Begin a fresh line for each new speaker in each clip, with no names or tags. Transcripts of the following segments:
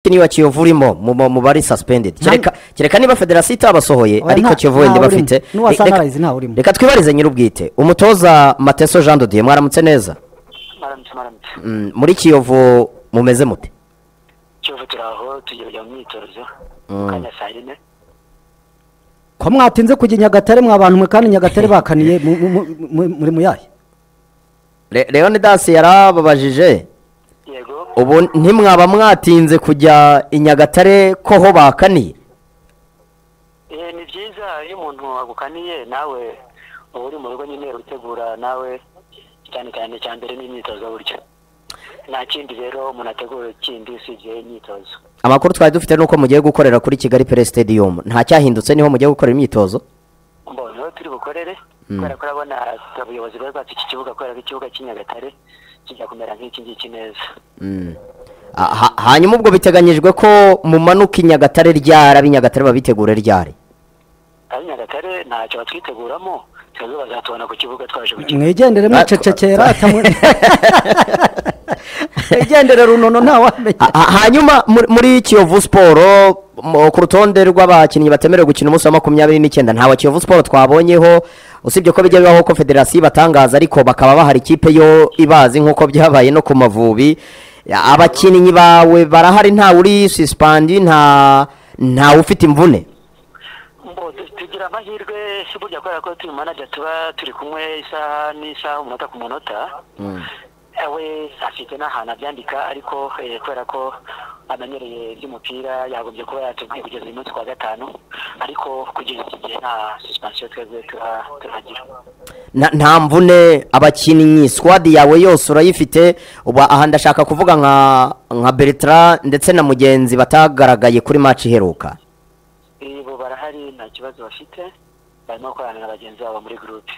abakinnyi ba kiyovu urimo mu- mu- mu bari suspended kereka kereka niba federasiyo itabasohoye
Oya,
ariko
nta-
kiyovu wenda
ntawe
bafite
urimo. N'uwa
Reka-
Sunrise ntawurimo.
reka twibarize nyir'ubwite umutoza mateso jean dodiye mwaramutse neza
maramutse maramutse
Mm, muri kiyovu mumeze mute
kiyovu turi aho tugiye kujya mu myitozo mu kanya saa yine
ko mwatinze kujya i nyagatare mwa bantu mwe kandi nyagatare bakaniye mu- mu- mu- mu- muri muyahe
Re- leonidas yarababajije
yego
ubu ntimwaba mwatinze kujya i nyagatare ko ho bakaniye
Eh, ni byiza iyo umuntu agukaniye nawe uba uri mu rugo nyine utegura nawe cyane cyane cya mbere n'imyitozo buryo nta kindi rero umuntu ategura kindi usibye imyitozo
amakuru twari dufite nuko mugiye gukorera kuri kigali pere stadium nta cyahindutse niho mugiye gukorera imyitozo
mbonye aho turi bukorere kubera ko urabona abayobozi bari batse iki kibuga kubera ko ikibuga cy'i Nyagatare kijya kumera nk'iki ngiki neza
Ah, ha- hanyuma ubwo biteganyijwe ko mumanuka i nyagatare ryara ab'i nyagatare babitegure ryari
ab'i Nyagatare ntacyo batwiteguramo twebwe bazatubona ku kibuga twaje gukina
mwigendere mwicecekera atamwe- mwigendere runono ntawamenya
Ha- ha- hanyuma muri- muri kiyovu siporo mu- ku rutonde rw'abakinnyi batemerewe gukina umunsi wa makumyabiri n'icyenda ntawa kiyovu siporo twabonyeho usibye ko bijya bibaho ko federasiyo ibatangaza ariko bakaba bahari ikipe yo ibazi nk'uko byabaye no ku mavubi abakinnyi bawe barahari ntawe uri sisipandi nta ntawe ufite imvune
Mbo, tu- tugira amahirwe burya kubera ko turi manager tuba turi kumwe isaha n'isaha umunota ku munota we afite n'ahantu abyandika ariko eh, kubera ko amenyereye iby'umupira yagombye kuba yatubwiye kugeza uyu munsi kuwa gatanu ariko kugeza iki gihe nta suspensiyo twebwe tuha- tuhagira
Na- nta mvune abakinnyi squad yawe yose urayifite ubu aha ndashaka kuvuga nka nka Bertrand ndetse na mugenzi batagaragaye kuri match iheruka
Eh, bo barahari nta kibazo bafite barimo gukorana na bagenzi babo muri gurupe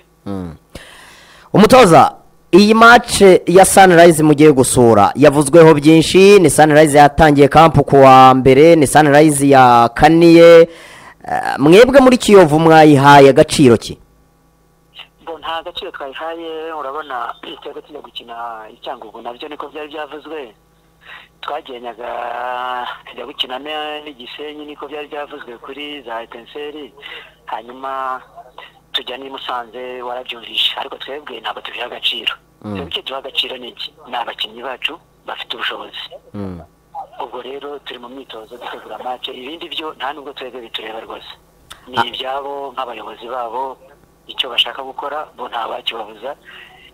umutoza iyi match ya Sunrise mugiye gusura yavuzweho byinshi ni Sunrise yatangiye kampu ku wa mbere ni Sunrise ya kaniye Eh, mwebwe muri Kiyovu mwayihaye agaciro ki
Bo nta gaciro twayihaye urabona twebwe tujya gukina icyangugu nabyo niko byari byavuzwe twagenyaga tujya gukina ne- n'igisenyi niko byari byavuzwe kuri za etenseri hanyuma tujya n'i musanze warabyumvishe ariko twebwe ntabwo tubiha agaciro twebwe icyo duha agaciro ni iki ni abakinnyi bacu bafite ubushobozi ubwo rero turi mu myitozo dutegura match ibindi byo nta nubwo twebwe bitureba rwose ni ibyabo nk'abayobozi babo icyo bashaka gukora bo nta bakibabuza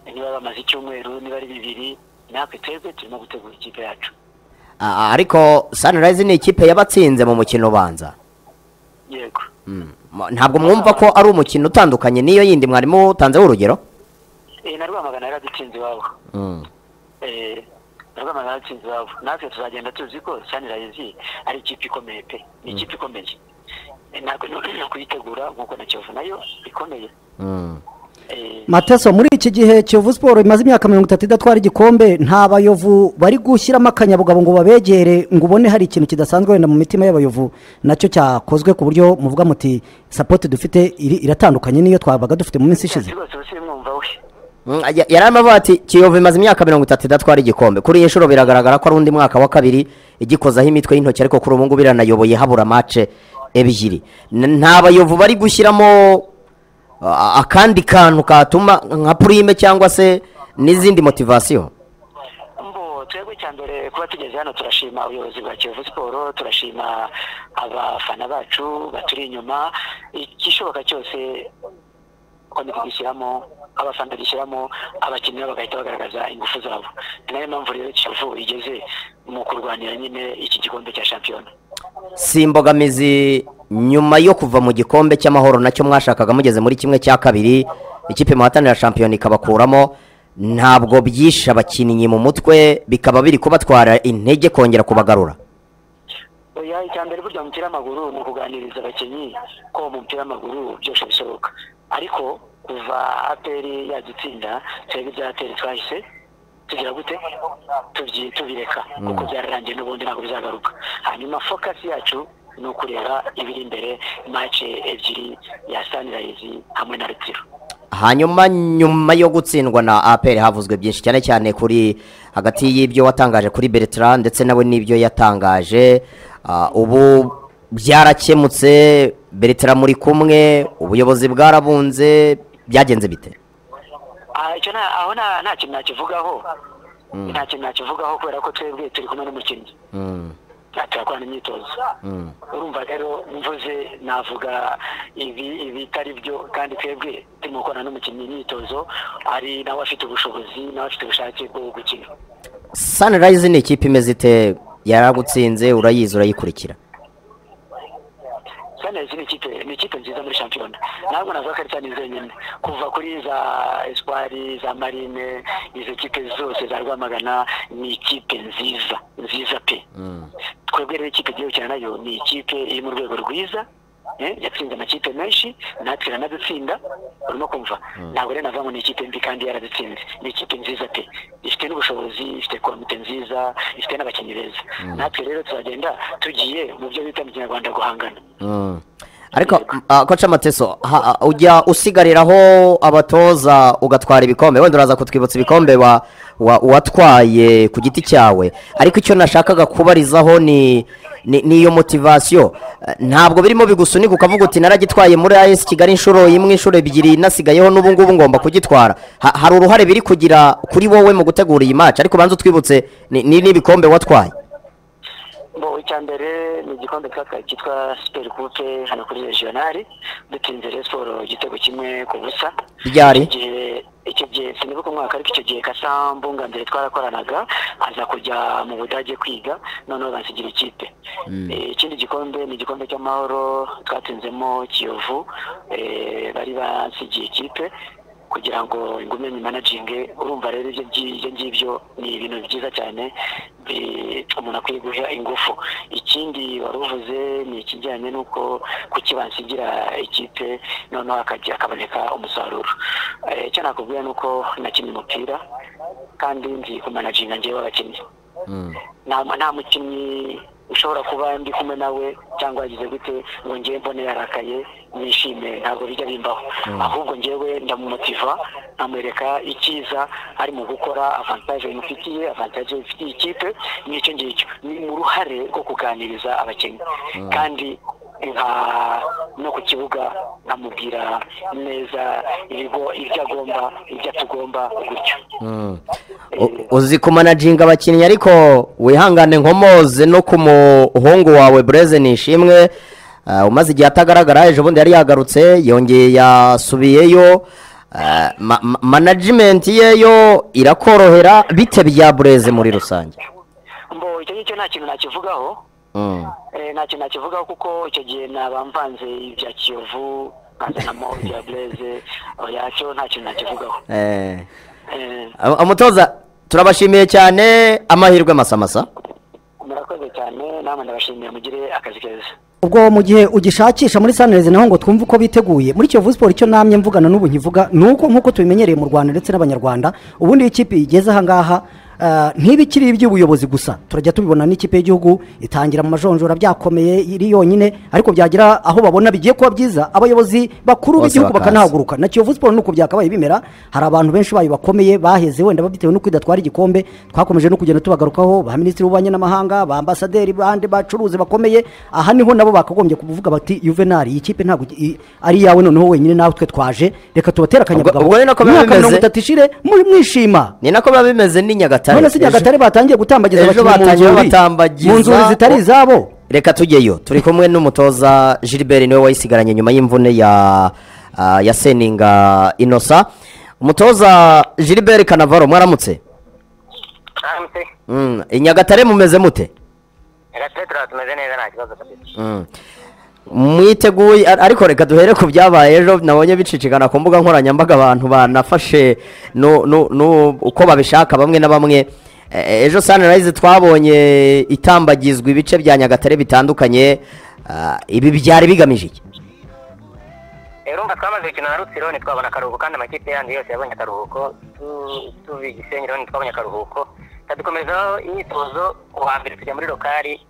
niba bamaze icyumweru niba ari bibiri natwe twebwe turimo gutegura ikipe yacu
Ah, ariko Sunrise ni ikipe yabatsinze mu mukino ubanza
yego
Ma- ntabwo mwumva ko ari umukino utandukanye n'iyo yindi mwarimu utanzeho urugero
Eh, na rwamagana yaradutsinze iwabo Eh, na rwamagana yaradutsinze iwabo natwe tuzagenda tuzi ko sanirayizi ari ikipe ikomeye pe ni ikipe ikomeye Eh, natwe ni ukuyitegura nk'uko na kiyovu nayo ikomeye Eh,
mateso muri iki gihe kiyovu siporo imaze imyaka mirongo itatu idatwara igikombe nta bayovu bari gushyiramo akanyabugabo ngo babegere ngo ubone hari ikintu kidasanzwe wenda mu mitima y'abayovu nacyo cyakozwe ku buryo muvuga muti sapoti dufite iri- iratandukanye n'iyo twabaga dufite mu minsi ishize
Ati rwose ubu simwumva we
Mm, ya- yari arimo avuga ati kiyovu imaze imyaka mirongo itatu idatwara igikombe kuri iyi nshuro biragaragara ko ari undi mwaka wa kabiri igikozaho imitwe y'intoki ariko kuri ubu ngubu iranayoboye habura mace ebyiri N- nta bayovu bari gushyiramo ah, akandi kantu katuma nka purime cyangwa se n'izindi motivasiyo
mbo twebwe cya mbere kuba tugeze hano turashima ubuyobozi bwa kiyovu siporo turashima abafana bacu baturi inyuma igishoboka cyose komite gishyiramo abafana gishyiramo abakinnyi bo bagahita bagaragaza ingufu zabo ni nayo mpamvu rero kiyovu igeze mu kurwanira nyine iki gikombe cya shampiyona
si imbogamizi nyuma yo kuva mu gikombe cy'amahoro nacyo mwashakaga mugeze muri kimwe cya kabiri ikipe muhatanira shampiyona ikabakuramo ntabwo byishe abakinnyi mu mutwe bikaba biri kubatwara intege kongera kubagarura
oya icya mbere burya mu mupira w'amaguru ni ukuganiriza abakinnyi ko mu mupira w'amaguru byose bishoboka ariko kuva aperi yadutsinda twebwe ibya aperi twahise tugira gute Tubyi- tubireka kuko byararangiye n'ubundi ntabwo bizagaruka hanyuma fokasi yacu ni ukureba ibiri imbere mace ebyiri ya sanirayizi hamwe na retiro
hanyuma nyuma yo gutsindwa na apr havuzwe byinshi cyane cyane kuri hagati y'ibyo watangaje kuri bertrand ndetse nawe n'ibyo yatangaje Ah, ubu byarakemutse bertrand muri kumwe ubuyobozi bwarabunze byagenze bite
Ah, icyo nta- aho nta nta kintu nakivugaho nta kintu nakivugaho kubera ko twebwe turi kumwe n'umukinnyi
Mm,
Ah, turakorana imyitozo
mm,
urumva rero mvuze navuga ibi ibitari byo kandi twebwe turimo gukorana n'umukinnyi imyitozo hari nawe afite ubushobozi nawe afite ubushake bwo gukina
sunrise ni ikipe imeze ite yaragutsinze urayizi urayikurikira
sanezi ni ikipe ni ikipe nziza muri shampiyona ntabwo navuga ko ari sanezi yonyine kuva kuri za espoiri za marine izo kipe zose za rwamagana ni ikipe nziza nziza pe
Mm,
twebwe rero ikipe igiye gukina nayo ni ikipe iri mu rwego rwiza eh, yatsinze amakipe menshi natwe iranadutsinda urimo kumva ntabwo rero navuga ngo ni ikipe mbi kandi yaradutsinze ni ikipe nziza pe ifite n'ubushobozi ifite komite nziza ifite n'abakinnyi beza natwe rero tuzagenda tugiye mu byo bita mu kinyarwanda guhangana
mm. ariko ah, koca mateso ha- ah, ujya usigariraho abatoza ugatwara ibikombe wenda uraza kutwibutsa ibikombe wa- wa- watwaye ku giti cyawe ariko icyo nashakaga kubarizaho ni ni ni iyo motivasiyo Eh, ntabwo birimo bigusunika ukavuga uti naragitwaye muri as kigali inshuro imwe inshuro ebyiri nasigayeho n'ubu ngubu ngomba kugitwara Ha- hari uruhare biri kugira kuri wowe mu gutegura iyi match ariko banza utwibutse ni ni- n'ibikombe watwaye
bo icya mbere ni igikombe twatwaye cyitwa siperi kupe hano kuri regionali dutsinze rero siporo igitego kimwe ku busa
ryari
Icyo gihe icyo gihe sinibuka umwaka ariko icyo gihe kasambu nga mbere twarakoranaga aza kujya mu budage kwiga noneho bansigira ikipe Eh, ikindi gikombe ni igikombe cy'amahoro twatsinzemo kiyovu eh, bari bansigiye ikipe kugira ngo ingume managinge urumva rero ibyo ngi- ibyo ngibyo ni ibintu byiza cyane bi- umuntu akwiye guha ingufu ikindi wari uvuze ni ikijyanye n'uko kukibansigira ikipe noneho hakajya hakaboneka umusaruro Eh, icyo nakubwira ni uko nakinnye umupira kandi nzi kumanaginga njyewe abakinnyi
Mm,
nta nta mukinnyi ushobora kuba ndi kumwe nawe cyangwa yagize gute ngo njyewe mbone yarakaye nishime ntabwo bijya bimbaho ahubwo njyewe ndamumotiva nkamwereka icyiza ari mu gukora avantage imufitiye avantage ifitiye ikipe n'icyo ngicyo ni mu ruhare rwo kuganiriza abakinnyi kandi nka no ku kibuga nkamubwira neza ibigo- ibyo agomba ibyo atagomba gutyo
Mm. U- uzi kumanajinga abakinnyi ariko wihangane nkomoze no ku muhungu wawe bureze nishimwe Ah, umaze igihe atagaragara ejo bundi yari yagarutse yongeye yasubiyeyo Ah, ma- ma- management ye yo irakorohera bite bya bureze muri rusange
mbo icyo ngicyo nta kintu nakivugaho
Mm.
Eh, nta kintu nakivugaho kuko icyo gihe naba mvanze ibya kiyovu nkazanamo ibya bureze yacyo nta kintu nakivugaho
Eh,
Eh,
am- umutoza turabashimiye cyane amahirwe masamasa
murakoze cyane namwe ndabashimiye mugire akazi keza
ubwo mu gihe ugishakisha muri sanirezi naho ngo twumve uko biteguye muri kiyovu siporo icyo namye mvugana n'ubu nkivuga ni uko nk'uko tubimenyereye mu rwanda ndetse n'abanyarwanda ubundi iyo ikipe igeze ahangaha ah, ntibikiri iby'ubuyobozi gusa turajya tubibona n'ikipe y'igihugu itangira mu majonjora byakomeye iri yonyine ariko byagira aho babona bigiye kuba byiza abayobozi bakuru
Bose
b'igihugu
bakaza.
bakanahaguruka na kiyovu siporo nuko byakabaye bimera hari abantu benshi bayo bakomeye baheze wenda bitewe nuko idatwara igikombe twakomeje no kugenda tubagarukaho ba minisitiri w'ububanyi n'amahanga ba ambasaderi bandi bacuruzi bakomeye aha niho nabo bakagombye kuvuga bati juvenali iyi kipe ntabwo i- ari iyawe noneho wenyine nawe twe twaje reka tubatera akanyabugabo
ubwo ni nako biba
Umwaka mirongo
bimeze.
itatu ishire muri mwishima
ni nako biba bimeze ni nyagatare
none si
Ejo-
nyagatare batangiye gutambagiza
ejo
abakinnyi mu
batangiye
nzuri-
batambagiza-
mu nzuri zitari izabo
reka tujyeyo turi kumwe n'umutoza gilbert niwe wayisigaranye nyuma y'imvune ya ah, ya seninga inosa umutoza gilbert kanavaro mwaramutse Mm, i nyagatare mumeze mute
gatete tumeze neza nta kibazo dufite
Mm. mwiteguye ar- ariko reka duhere ku byabaye ejo nabonye bicicikana ku mbuga nkoranyambaga abantu banafashe no, no, no, uko babishaka bamwe na bamwe Eh, ejo sunrise twabonye itambagizwa ibice bya nyagatare bitandukanye Ah, ibi byari bigamije iki
urumva twamaze gukina na rutsiro ntitwabona akaruhuko kandi amakipe yandi yose yabonye akaruhuko Tu- tuvi gisenyi rero ntitwabonye akaruhuko dukomezaho imyitozo ku wa mbere tujya muri lokari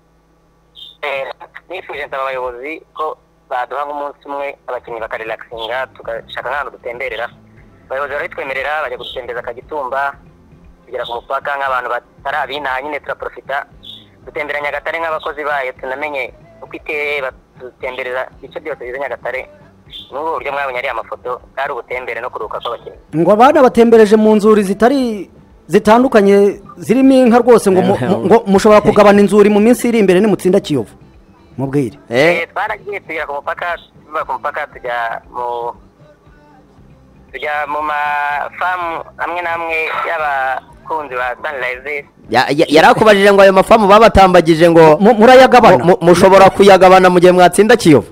Eh, nifuje nsaba abayobozi ko baduha nk'umunsi umwe abakinnyi bakarelaxinga tugashaka nk'ahantu dutemberera
abayobozi barabitwemerera bajya gutembereza akagitumba kugera ku mupaka nk'abantu batari abinaha nyine turaprofita dutembera nyagatare nk'abakozi bayo tunamenye uko iteye badutembereza ibice byose bigize nyagatare n'ubu buryo mwabonye ari amafoto bwari ubutembere no kuruhuka kw'abakinnyi
ngo abana batembereje mu nzuri zitari zitandukanye zirimo inka rwose ngo mu- mu- ngo mushobora kugabana inzuri mu minsi iri imbere nimutsinda kiyovu mubwire
eh
Eh, twaragiye tugera ku mupaka tuva ku mupaka tujya mu tujya mu mafamu amwe n'amwe y'abakunzi ba sanirayizi
ya- ya- yari akubajije ngo ayo mafamu babatambagije ngo
Mu-
mu-
murayagabana
mu- mushobora kuyagabana mu gihe mwatsinda kiyovu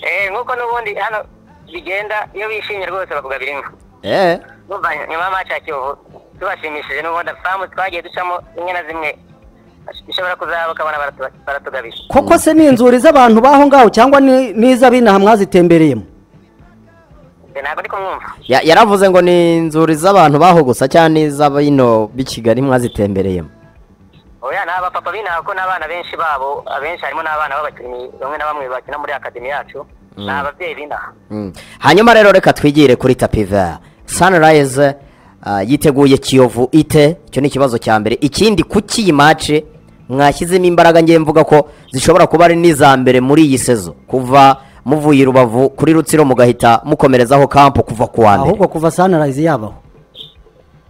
Eh, nk'uko n'ubundi hano bigenda iyo bishimye rwose bakugabira imvu
eh
Ndumva nyuma y'amaci ya kiyovu tubashimishije n'ubundi famu twagiye ducamo zimwe na zimwe ishobora kuzaba ukabona baratu- baratugabije
koko se ni inzuri z'abantu baho ngaho cyangwa ni n'iz'abinaha mwazitembereyemo
Nge ntabwo ndi kumwumva
Ya- yaravuze ngo ni inzuri z'abantu baho gusa cyangwa n'iz'abino b'i kigali mwazitembereyemo
oya ni abapapa b'inaha kuko n'abana benshi babo abenshi harimo n'abana b'abakinnyi bamwe na bamwe bakina muri akademi yacu ni ababyeyi b'inaha
Mm. hanyuma rero reka twigire kuri tapiva sanirayizi yiteguye kiyovu ite icyo ni ikibazo cya mbere ikindi kuki iyi mace mwashyizemo imbaraga ngiye mvuga ko zishobora kuba ari n'iza mbere muri iyi sezo kuva muvuye i rubavu kuri rutsiro mugahita mukomerezaho kampo kuva ku wa mbere
ahubwo kuva sanirayizi yabaho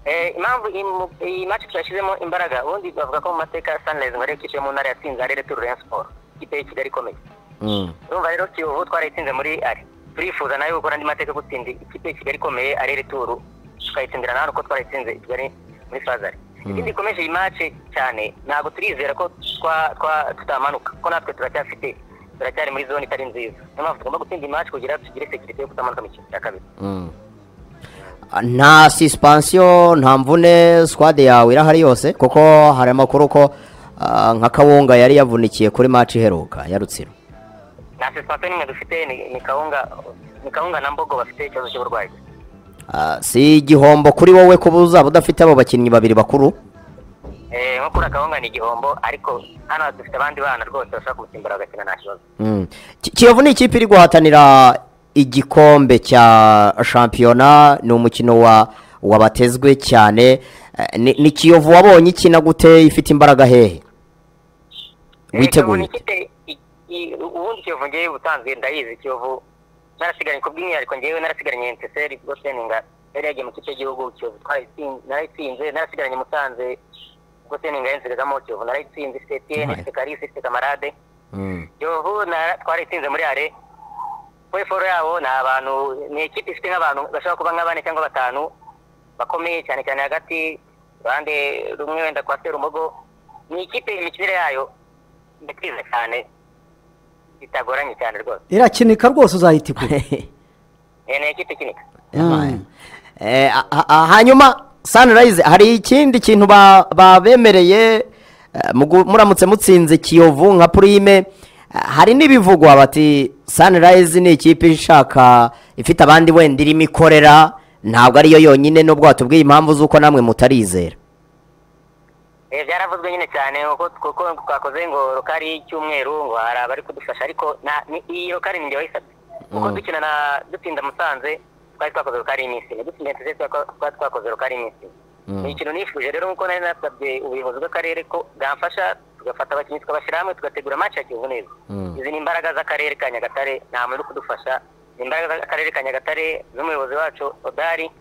Eh, impamvu iyi mu- iyi match twashyizemo imbaraga ubundi bavuga ko mu mateka sunrise ngo ariyo kipe yo mu ntara yatsinze ari retu rayon sport ikipe y'i kigali ikomeye
Mm.
urumva rero kiyovu twarayitsinze muri ari turifuza nayo gukora andi mateka yo gutsinda ikipe y'i kigali ikomeye ari returu tukayitsindira nawe uko twarayitsinze i kigali muri fazari ikindi gikomeje iyi match cyane ntabwo turizera ko twa- twa- tutamanuka kuko natwe turacyafite turacyari muri zone itari nziza niyo mpamvu tugomba gutsinda iyi match kugira tugire sekirite yo kutamanuka mu cyiciro cya kabiri
Mm. Ah, nta suspension nta mvune squad yawe irahari yose kuko hari amakuru ko ah, nka kawunga yari yavunikiye kuri match iheruka ya rutsiro
nta suspensiyo n'imwe dufite ni ni kawunga ni kawunga na mbogo bafite ikibazo cy'uburwayi
Ah, si igihombo kuri wowe kuba uzaba udafite abo bakinnyi babiri bakuru
Eh, nko kuri kawunga ni igihombo ariko hano dufite abandi bana rwose bashobora kuwusimbura bagakina nta kibazo
Mm. Ki- kiyovu ni ikipe iri guhatanira igikombe cya shampiyona ni umukino wa wabatezwe cyane Eh, ni ni kiyovu wabonye ikina gute ifite imbaraga hehe
Eh, Kiyovu
witeguye
ni
iki?
ikipe i- i- ubundi kiyovu ngewe ubusanzwe ndayizi kiyovu narasigaranye ku bw'umwihariko ngewe narasigaranye nteseri ubwo seninga yari yagiye mu kipe y'igihugu kiyovu twarayitsin- narayitsinze narasigaranye musanze ubwo seninga yinzigagamo kiyovu narayitsinze ifite etienne
Right.
ifite karisi ifite kamarade
Mm.
yovu na- twaritsinze muri are weforo yabo ni abantu ni ikipe ifite nk'abantu bashobora kuba nk'abane cyangwa batanu bakomeye cyane cyane hagati iruhande rumwe wenda kwa serumogo ni ikipe imikinire yayo ndakwiza cyane bitagoranye cyane rwose
irakinika rwose uzahita ikura
Eh, ni ikipe ikinika
Yabaye. Eh, a- a- a- hanyuma sanirayizi hari ikindi kintu ba- babemereye eh, mugu- muramutse mutsinze kiyovu nka purime eh, hari n'ibivugwa bati sanirayizi ni ikipe ishaka ifite abandi wenda irimo ikorera ntabwo ariyo yonyine nubwo batubwiye impamvu z'uko namwe mutarizera
Eh, byaravuzwe nyine cyane kuko- kuko twakoze ngo rokari y'icyumweru ngo hari abari kudufasha ariko na- ni- iyi rokari ni njye wayisabye kuko
Mm.
dukina na dutsinda musanze twari twakoze rokari y'iminsi ine dutsinda nteze twari twakoze rokari y'iminsi ine
Mm.
ni ikintu nifuje rero nk'uko nari nasabye ubuyobozi bw'akarere ko bwamfasha tugafata abakinnyi tukabashyira hamwe tugategura match ya kiyovu neza
Mm.
izi ni imbaraga z'akarere ka nyagatare nta muntu uri kudufasha ni imbaraga z'akarere ka nyagatare z'umuyobozi wacu odari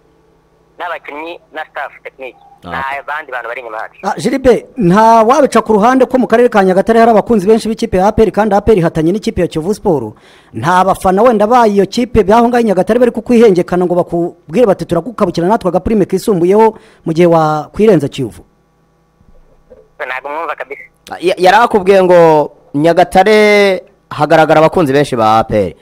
n'abakinnyi na staff tekiniki
Okay.
n'abandi bantu bari inyuma yacu
Ah, jiribe nta wabica ku ruhande ko mu karere ka nyagatare hari abakunzi benshi b'ikipe ya aperi kandi aperi ihatanye n'ikipe ya kiyovu siporo nta bafana wenda bayo iyo kipe byaho ngaho i nyagatare bari kukwihengekana ngo bakubwire bati turagukabukira natwe agapurime kisumbuyeho mu gihe wakwirenza kiyovu
ntabwo mwumva kabisa
Ya- yari akubwiye ngo nyagatare hagaragara abakunzi benshi ba aperi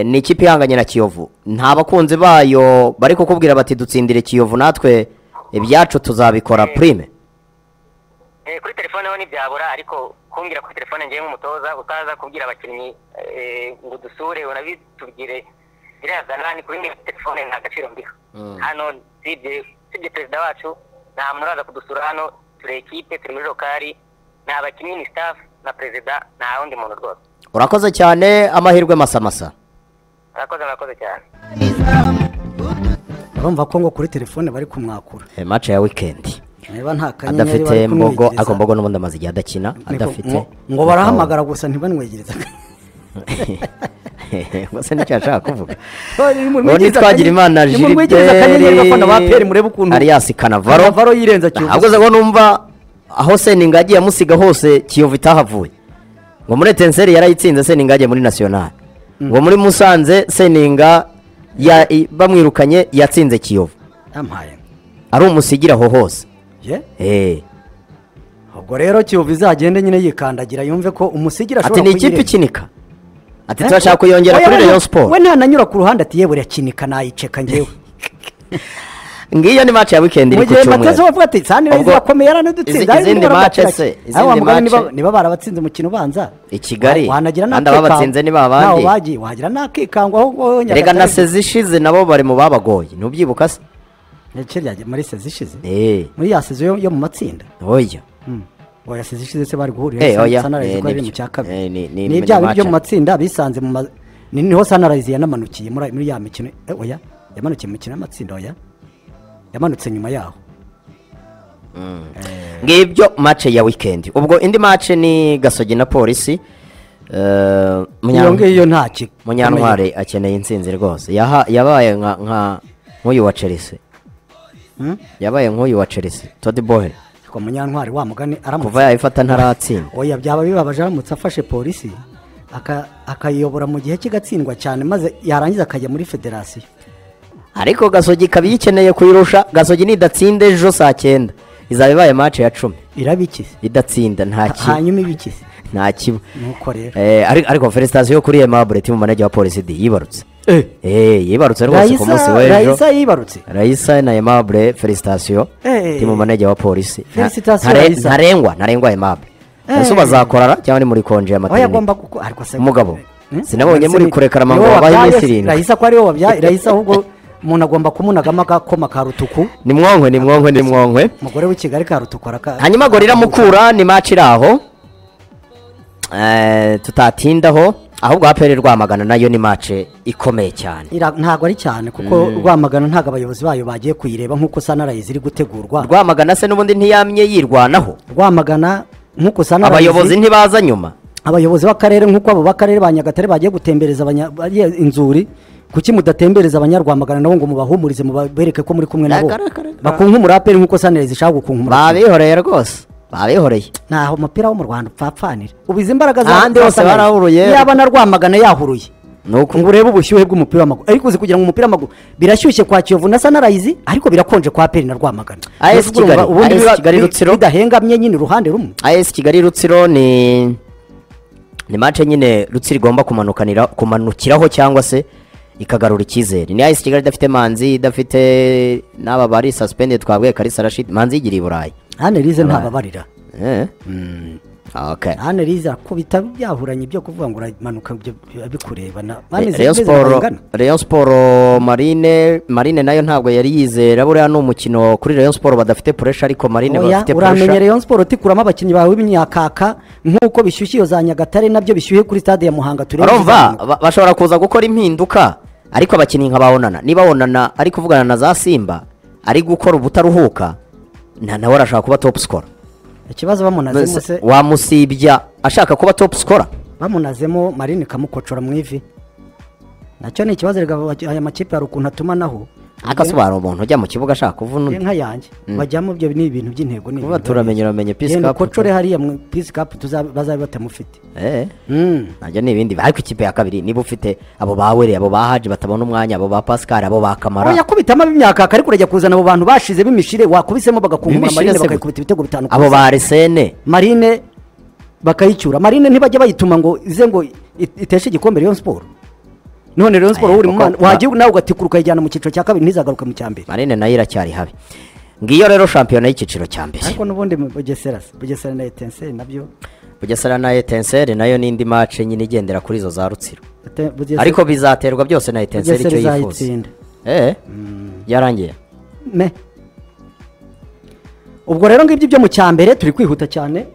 ni ikipe ihanganye na kiyovu nta bakunzi bayo bari kukubwira bati dutsindire kiyovu natwe ibyacu tuzabikora purime
Eh, kuri telefone ho ntibyabura ariko kumbwira kuri telefone ngewe nk'umutoza utaza kubwira abakinnyi eh, ngo dusure unabitubwire biriya zanani kuri mwe telefone nta gaciro mbiha hano sibye sibye perezida wacu nta muntu uraza kudusura hano turi ekipe turi muri lokari ni abakinnyi ni staff na perezida nta wundi muntu rwose
urakoze cyane amahirwe masamasa
murakoze murakoze cyane
urumva ko ngo kuri telefone bari kumwakura
mace ya wikendi
niba nta kanyenyeri bari
adafite mbogo
kumwigiriza,
ako mbogo n'ubundi amaze igihe adakina
niko-
adafite
ngo- ngo barahamagara gusa ntibanwegereze
gusa nicyo yashaka kuvuga
ni
ngo nitwagira imana
nimumwegereze akanyenyeri gafana ba peri murebe ukuntu
jiliberi ariyasi kanavaro
Kanavaro yirenza Kiyovu.
ahubwo se ngo numva aho seninga agiye amusiga hose kiyovu itahavuye ngo muri etenseri yarayitsinze seninga yagiye muri nasiyonari ngo muri musanze seninga ya- i- bamwirukanye yatsinze kiyovu
yampaye
ari umusigira aho hose
ye
Eh.
ubwo rero kiyovu izagende nyine yikandagira yumve ko umusigira
ati
ashobora
ni ikipe
kuyirenza.
ikinika ati
Eh?
turashaka kuyongera
Oya,
kuri
we-
rayon
we
siporo
ntananyura ku ruhande ati yewe irakinika nayiceka ngewe
ngiyo ni mace ya wikendi
mu
iri ku
gihe matezo
cyumweru
bavuga ati sani
Ubwo-
reza irakomeye yaranadutsinze
izi-
hari
izindi
n'ibindi
match
barakira."
se,
Aho
izindi
wamugabe niba-
match-
niba barabatsinze umukino ubanza
I Kigali?
wa- wanagira
Kandi ababatsinze ni ba bandi?
n'aho bagiye wagira n'akikangwa aho wowe
rega na
Nyagatare-
sezi ishize nabo bari mu babagoye ntubyibuka se
Ibice bya- muri sezi ishize
Eh,
muri ya sezi yo yo mu matsinda
oya
oya sezi ishize se bari
Eh,
guhurira
oya. Eh,
sanarayizi ko ari
nibyo.
mu cya
Eh,
kabiri
ni- ni-
ni
ni
ibyaha byo
match.
mu matsinda bisanze mu ma- ni- niho sanarayizi yanamanukiye muri muri ya mikino eh, oya yamanukiye mu mikino y'amatsinda oya yamanutse nyuma yaho
ngibyo mace ya wikendi ubwo indi mace ni gasogi na polisi Eh, Munya-
iyo ngiyo nta ki-
munyantwari akeneye intsinzi rwose Yaha- yabaye nka- nka nk'uyu wa chelsea
Hmm?
yabaye nk'uyu wa chelsea todi bohe
ko munyantwari wa mugani
kuva
aramutse
yayifata ntaratsinda
oya byaba bibabaje aramutse afashe polisi aka- akayiyobora mu gihe kigatsindwa cyane maze yarangiza akajya muri federasiyo
ariko gasogi ikaba iyikeneye kuyirusha gasogi nidatsinde ejo saa cyenda izaba ibaye mace ya cumi
irabikize
idatsinda nta ki-
hanyuma ibikize
nta kibu
nuko rero
Eh, ariko ariko felicitasiyo kuri emabure timu manege wa polisi di yibarutse Eh, yibarutse rwose ku munsi
Raisa-
w'ejo
rayisa yibarutse
rayisa na aimable felicitasiyo
Eh.
timu manege wa polisi Nta-
Felicitasiyo
ntare-
Raisa.
ntarengwa ntarengwa aimable
Eh.
ese bazakorara cyangwa ni muri konje ya
oya
materinite
agomba kuko ariko se
Umugabo.
Hmm?
Sinabonye muri kurekera amango
Niwe
wabaye
wabyaye,
iminsi irindwi.
rayisa ko ariwe wabyaye rayisa ahubwo umuntu agomba kumunagamo akakoma ka rutuku
ni mwonwe ni mwonwe ni mwonwe
umugore w'i kigali ka rutuku araka
hanyuma gorira mukura ni match iri aho Eh, tutatindaho ahubwo aperi rwamagana nayo ni match ikomeye cyane
Ira- ntabwo ari cyane kuko rwamagana ntabwo abayobozi bayo bagiye kuyireba nk'uko sanarayizi iri gutegurwa
rwamagana se n'ubundi ntiyamye yirwanaho
rwamagana nk'uko sanarayizi
abayobozi ntibaza nyuma
abayobozi b'akarere nk'uko abo b'akarere ba nyagatare bagiye gutembereza abanya- bariya inzuri kuki mudatembereza abanyarwamagana nabo ngo mubahumurize mubereke ko muri kumwe nabo
Akarere.
bakunkumura aperi nk'uko sanirayizi ishaka gukunkumura
babihoreye rwose babihoreye
ntaho umupira wo mu rwanda upfapfanira ubu izi imbaraga
Ahandi hose
Sunrise,
barahuruye.
yaba na rwamagana yahuruye
ni uko
ngo urebe ubushyuhe bw'umupira w'amaguru ariko uzi kugira ngo umupira w'amaguru birashyushye kwa kiyovu na sanarayizi ariko birakonje kwa aperi na rwamagana
AS
Mbese urumva
Kigali,
ubundi
AS
biba-
Kigali
bi-
Rutsiro.
bidahengamye nyine uruhande rumwe
AS Kigali Rutsiro ni ni match nyine Rutsiro igomba kumanukanira kumanukiraho cyangwa se ikagarura icyizere ni AS Kigali idafite Manzi idafite n'aba bari suspended twabwiye Kalisa Rashid Manzi yigira i Burayi
hane rize ntababarira
eh okay
hane rize akubita byahuranye ibyo kuvuga ngo uramanuka ibyo biba bikurebana bameze
Rayon
bameze
Sport
bangana.
Rayon Sport Marine Marine nayo ntabwo yari yizera buriya ni umukino kuri Rayon Sport badafite pressure ariko Marine
Oya,
bafite
uramenye
pressure
Rayon Sport utikuramo abakinnyi bawe b'imyakaka nk'uko bishyushye iyo za Nyagatare nabyo bishyuhe kuri stade ya Muhanga turebe
urumva
izizamuka.
ba- bashobora kuza gukora impinduka ariko abakinnyi nka babonana niba bonana ari kuvugana na za simba ari gukora ubutaruhuka na nawe arashaka kuba top scorer
ikibazo bamunazemo
Mbese
se
wamusibya ashaka kuba top scorer
bamunazemo Marine kamukocora mu ivi nacyo ni ikibazo rega baki- aya makipe hari ukuntu atumanaho
agasobanura umuntu ujya mu kibuga ashaka kuvuna
Njye
undi
nka yanjye bajyamo ibyo ni ibintu by'intego ni
Vuba turamenye uramenye peace
Yenda
cup.
ukocore hariya mu peace cup tuza- bazabe batamufite
Eh.
Mm.
nabyo ni ibindi ariko ikipe ya kabiri niba ufite abo ba were abo ba haji batabona umwanya abo ba pascal abo ba
Oya,
kamara
yakubitamo ab'imyakaka ariko urajya kuzana abo bantu bashize b'imishire wakubisemo bagakunkumura
B'imishire
marine
se
bakayikubita ibitego bitanu ku
abo
busa.
ba arisene
marine bakayicyura marine ntibajya bayituma ngo ize ngo it- iteshe igikombe Rayon Sport none Rayon Sport
Aya,
uri mu
kuko-
mwana wagiye nawe ugatikura ukayijyana mu cyiciro cya kabiri ntizagaruke mu cya mbere
marine nayo iracyari habi ngiyo rero shampiyona y'ikiciro cya mbere
ariko n'ubundi mu bugesera se bugesera na etenseri nabyo
bugesera na etenseri nayo n'indi mace nyine igendera kuri izo za rutsiro
Ete- Bugesera-
ariko bizaterwa byose na etenseri
Bugesera
icyo yifuza
izayitsinda
eh yarangiye
Me. ubwo rero ngibyo ibyo mu cya mbere turi kwihuta cyane